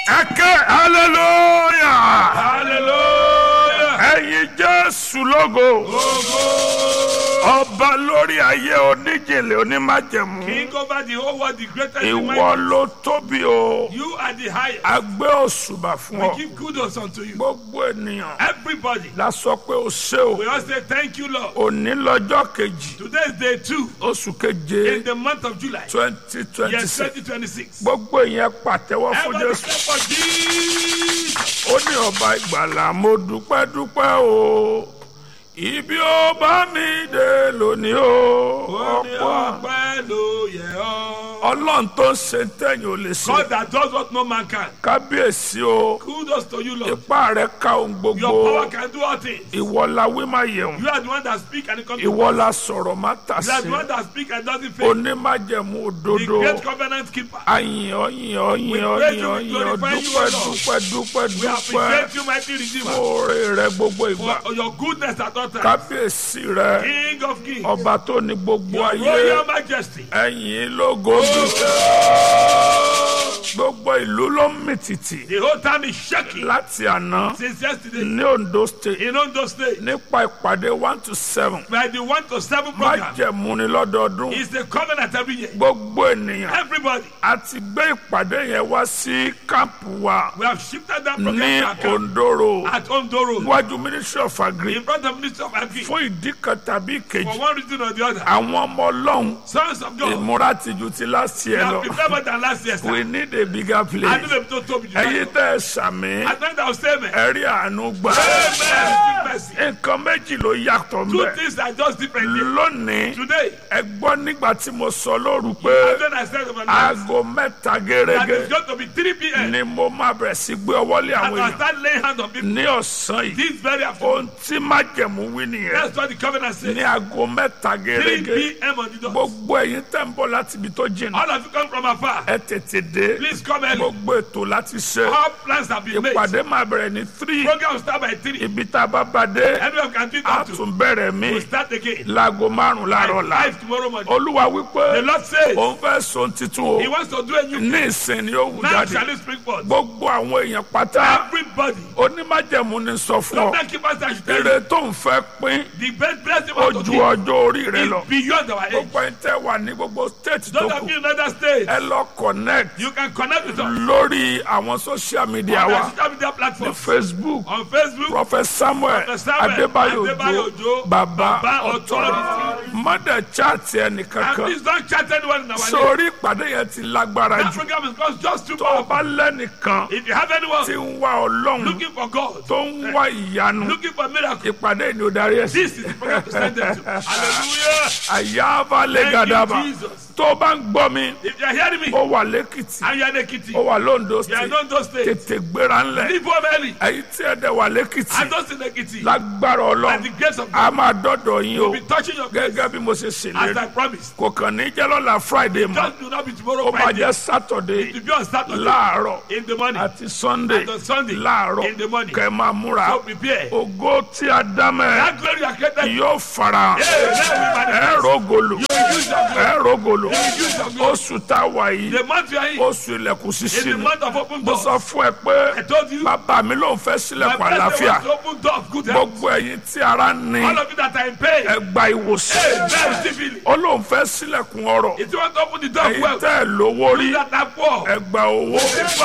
ẹ̀kẹ́ hallelujah hallelujah. ẹ̀yin jésù lógo ọba lórí ayé oníjìnlẹ̀ onímájẹ̀mú King over the whole world, the greatest in my ìwọ ló tóbi o You are the highest. a gbé òṣùbà fún We ọ give kudos unto you. gbogbo ènìyàn Everybody, la sọ pé o ṣé o we all say thank you, Lord. òní lọ́jọ́ kejì Today is day two oṣù keje in the month of July. twenty twenty Yes, six 2026. gbogbo ìyẹn pàtẹ́wọ́ fún Everybody jésù clap for Jesus. ó ní ọba ìgbàlà mo dúpẹ́ dúpẹ́ o ibi ó bá mi dé lónìí o Ó ní ọ̀pọ̀ ọpẹ́ ló yẹ ọ́. ọlọ́run tó ń ṣe tẹ̀yìn ò lè ṣe God that does what no man can. kábíyèsí o Kudos to you, Lord. ipá rẹ ká ohun gbogbo Your power can do all things. ìwọ la wí má yẹun You are the one that speak and it comes to ìwọ pass. la sọ̀rọ̀ má tà You are sí the one that speak and doesn't fail. onímájẹ̀mú The òdodo great covenant keeper. àyìn ọyìn ọyìn We ọyìn praise you, we ọyìn glorify you, dúpẹ́ O Lord. dúpẹ́ dúpẹ́ We dúpẹ́ appreciate you, mighty Redeemer, oore rẹ gbogbo ìgbà for your goodness at all times. kábíyèsí rẹ King of kings, ọba tó ní gbogbo your ayé royal majesty. ẹ̀yìn lógo gbogbo ìlú ló ń mì tìtì The whole time is shaking láti àná since yesterday ní Ondo state in Ondo State. nípa ìpàdé one to seven By the one to seven program, májẹ̀mú ni lọ́dọọdún it's a covenant every year. gbogbo ènìyàn Everybody, a ti gbé ìpàdé yẹn wá sí kámpù wa we have shifted that ní program to our camp Ondo road at Ondo Road níwájú ministry of agri in front of Minister of Agri fún ìdí kan tàbí for ìkejì one reason or the other. àwọn ọmọ ọlọ́run Sons of God, ìmúra tìjú ti last we year have lọ prepared better than last year. sir. we need a bigger I place know them to Toby. ẹ̀yin tẹ́ ẹ sàmì I think that will say, man. ẹ̀rí àánú gbà Amen. Mercy. nǹkan méjì ló yàtọ̀ Two mbẹ́ things are just different. here. lónìí Today, ẹ gbọ́ nígbà tí mo sọ lóru pé and then I said overnight aago mẹ́ta that gẹ́gẹ́ it's going to be 3 p.m. ni mo máa bẹ̀rẹ̀ sí gbé ọwọ́ lé and àwọn I'll èèyàn start laying hands on people ní ọ̀sán yìí this very afternoon. ohun tí májẹ̀mú wí nìyẹn That's what the covenant says. ní aago mẹ́ta 3 gẹ́gẹ́ p.m. on the dot. gbogbo ẹ̀yin tẹ́ ń bọ̀ láti ibi tó jìnnà All of you come from afar. ẹ tètè dé Please come early. gbogbo ètò láti ṣe All plans have been made. ìpàdé máa bẹ̀rẹ̀ ní three Program will start by 3. ibi tá a bá bá dé Everyone can do it a up to. tún bẹ̀rẹ̀ mí We'll start again. láago márùn láàárọ̀ By la 5 tomorrow morning. olúwa wípé The Lord says òun fẹ́ sọ titun o He wants to do a new thing. ní ìsìn ni ó wù Now jáde shall it spring forth. gbogbo àwọn èèyàn pátá Everybody. onímájẹ̀mú ni sọ fún ọ Covenant keepers I should tell you. èrè tó ń fẹ́ pín The best blessing ó of the ju day ọjọ́ orí rẹ lọ is beyond our age. gbogbo ẹni tẹ́ wà ní gbogbo state tó Those kù of you in other states, ẹ lọ connect you can connect with us lórí àwọn social media on wa our social media platform. facebook On Facebook, prophet samuel Prophet Samuel adébáyò Adébáyò ojo Òjó, baba Baba authority mọdẹ chaati and ẹnìkankan please don't chat anyone in our name. sórí ìpàdé yẹn ti lágbára That jù program is just, just too tó o powerful. bá lẹ́nìkan If you have anyone tí ń wá ọlọ́run looking for God, tó ń wá ìyanu looking for miracle, ìpàdé ni ó darí ẹ̀ sí. this is the program to send them to. Hallelujah. àyàbá lè Thank gàdàbà you, Jesus. tó o bá ń gbọ́ mi If you are hearing me, ó wà lẹ́kìtì and you are in Ekiti, ó wà lóńdó you are state in Ondo State, tètè gbéra ńlẹ̀ leave home early. èyí tí ẹ dẹ̀ wà lẹ́kìtì And those in Ekiti, lágbára by ọlọ́run the grace of a God, máa dọ́dọ̀ yín o will be touching your place gẹ́gẹ́ bí mo ṣe as ṣèlérí I promised. kò kàn ní jẹ́ lọ́la friday mọ́ Just do not be tomorrow ó máa Friday. jẹ́ saturday To be on Saturday láàárọ̀ in the morning. àti sunday And on Sunday láàárọ̀ in the morning. kẹ́ ẹ máa múra So prepare. ògo tí a dá mẹ́ That glory you are created. yóò fara Hey, let me ẹ manifest. rògolo use your glory. ẹ rògolo use your glory. oṣù tá a wà yìí The month you are in, oṣù ilẹ̀kùn is ṣíṣí the ni month of open mo doors. sọ fún ẹ pé I told you, my bàbá mi ló ń fẹ́ sílẹ̀kùn president àlàáfíà wants to open door of good health. gbogbo ẹ̀yin tí ara ń ní All of you that are in pain, ẹ gba ìwòsàn hey, now receive healing. ó lóun fẹ́ sílẹ̀kùn ọrọ̀ If you want to open the door of ẹ̀yin wealth, tẹ́ ẹ lówó rí you that are poor, ẹ gba owó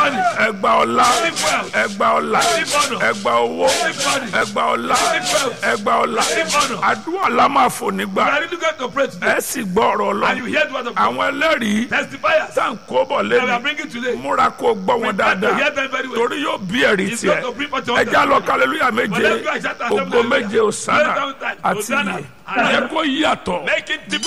ẹ gba ọlá ẹ gba ọlá ẹ gba owó ẹ gba ọlá ẹ gba ọlá àdúrà la máa fò you nígbà are really going to pray today. ẹ sì gbọ́ ọ̀rọ̀ And you lọ hear the word of God. àwọn ẹlẹ́rìí Testifiers tá à ń kó bọ̀ that we are lẹ́nu bringing today. múra kó gbọ́ wọn Try to hear dáadáa them very well. torí yóò bí ẹ̀rí It's tiẹ̀ going to bring forth your ẹ já lọ testimony. kálẹ́lúyà méje Let's go and shout out ògo them méje òsánà Hallelujah. àti Hosanna. iye ẹ kó yàtọ̀. Make it the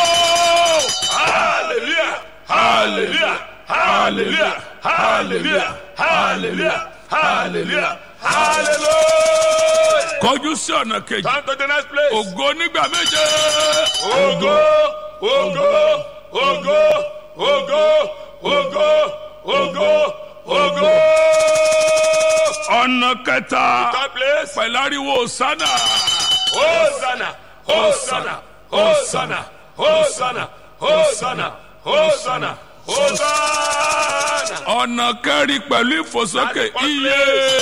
Hallelujah. Hallelujah. Hallelujah. Hallelujah. Hallelujah. Hallelujah. Hallelujah. kọjú sí ọ̀nà kejì Come to the next place. ògo nígbà méje. Ogo, ogo, ogo, ogo, ogo, ogo, ogo. ọ̀nà kẹta Third place. pẹ̀lú ariwo òsánà. Hosanna, Hosanna, Hosanna, Hosanna, Hosanna, Hosanna, Hosanna. ọ̀nà kẹrin pẹ̀lú ìfòsókè iye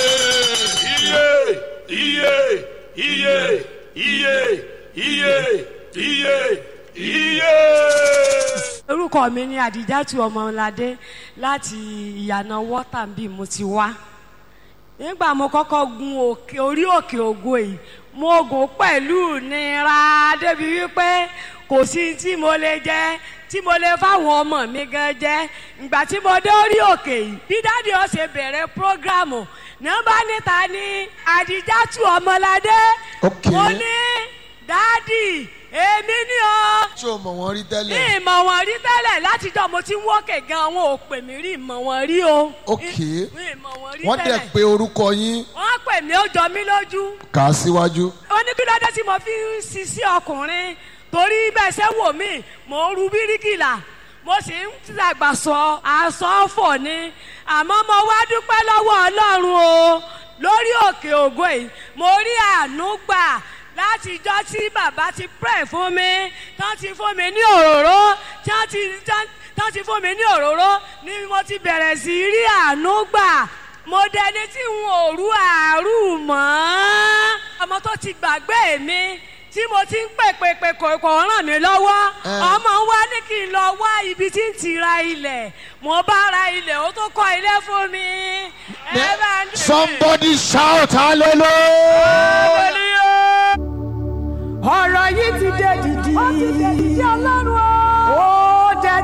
Iye, iye, iye, iye, iye, iye, iye. orúkọ mi ni àdìjátù ọmọládé láti ìyànà wọ́tàbí mo ti wá nígbà mo kọ́kọ́ gun òkè orí òkè ògo yìí mo gùn pẹ̀lú nira débi wípé kò sí tí mo lè jẹ tí mo lè fáwọn ọmọ mi gan jẹ ìgbà tí mo dé orí òkè yìí bí dáàdi ó ṣe bẹ̀rẹ̀ prógrámù nọ́mbà níta ní àdìjátù ọmọládé Ok. mo ní dáàdi èmi ni o ṣé o mọ̀ wọ́n rí ní tẹ́lẹ̀? ìmọ̀ wọn rí tẹ́lẹ̀ látijọ́ mo ti ń wọ́kẹ̀ gan wọn ò pè mí rí ìmọ̀ wọn rí o. Ok. ní ìmọ̀ wọn rí wọ́n dẹ̀ tẹ́lẹ̀. pé orúkọ yín wọ́n pè mí ó jọ mí lójú. kà á síwájú. ó ní kí lóde tí mo fi ń sisi ọkùnrin torí bẹ́ẹ̀ ṣe wò mí mò ń ru bíríkìlà mo sì ń dàgbà sọ àsọfọ̀ ni àmọ́ mo wá dúpẹ́ lọ́wọ́ ọlọ́run o lórí òkè ògo yìí mo rí àánú gbà látijọ́ tí bàbá ti pray fún mi tán ti fún mi ní òróró tán ti tán tán ti fún mi ní òróró ni mo ti bẹ̀rẹ̀ sí í rí àánú gbà mo dẹni tí n ò rú àárú mọ́ ọmọ tó ti gbàgbé mi tí mo ti ń pè pè pè kò kò ràn mí lọ́wọ́ Eh. ọmọ wa ní kí n lọ wá ibi tí ń ti ra ilẹ̀ mo bá ra ilẹ̀ ó tó kọ́ ilé fún mi. ẹ bá ń dè mí. somebody shout hallelujah. Hallelujah. ọ̀rọ̀ yìí ti dé dìdì. ó ti dé dìdì ọlọ́run.